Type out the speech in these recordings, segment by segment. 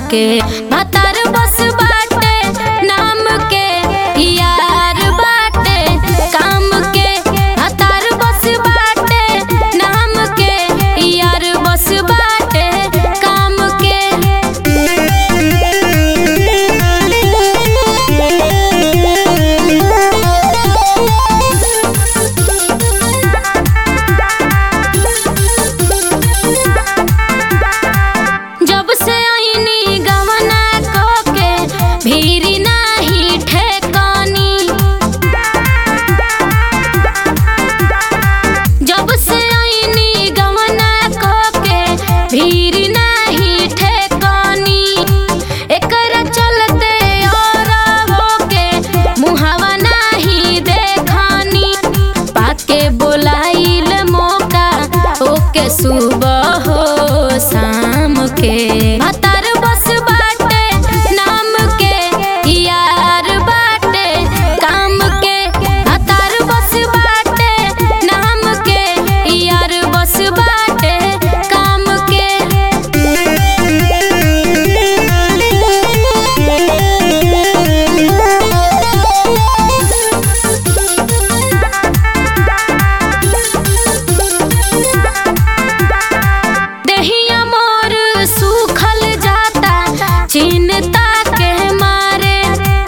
के भातार बस बाटे नाम के यार बाटे काम के भातार बस बाटे नाम के यार बस बाटे काम के जब से आईनी गवना को के भीरी नाही ठेकानी जब से आईनी गवना को के भीरी नाही ठेकानी एकरा चलते और होके मुहावा नाही देखानी पाके बोलाइल मौका ओके सुबह हो शाम के भातार बस बाटे नाम के यार बाटे काम के भातार बस बाटे नाम के यार बस बाटे काम के देहिया मोर सूखल जाता चिन्ता के मारे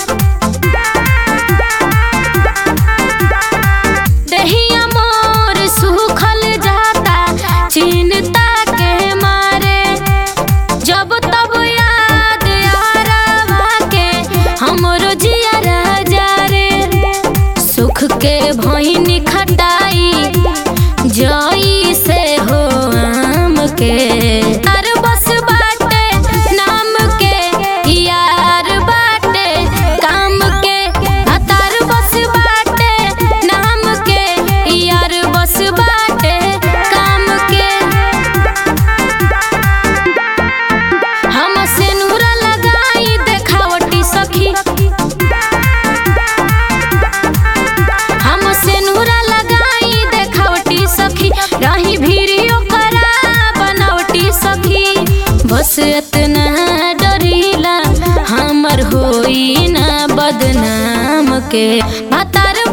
देहिया मोर सूखल जाता चिन्ता के मारे जब तब याद आरवा के हमरो जिया राजा रे सुख के भईनी खटाई जई से हो आम के तार बस बाटे नाम के यार बाटे काम के आ तार बस बाटे नाम के यार बस बाटे काम के हम सेनुरा लगाई देखावटी सखी हम सेनुरा लगाई देखावटी सखी रही भीड़ियो करा बनावटी सखी बस इतना डरीला हमर होई ना बदनाम के भातार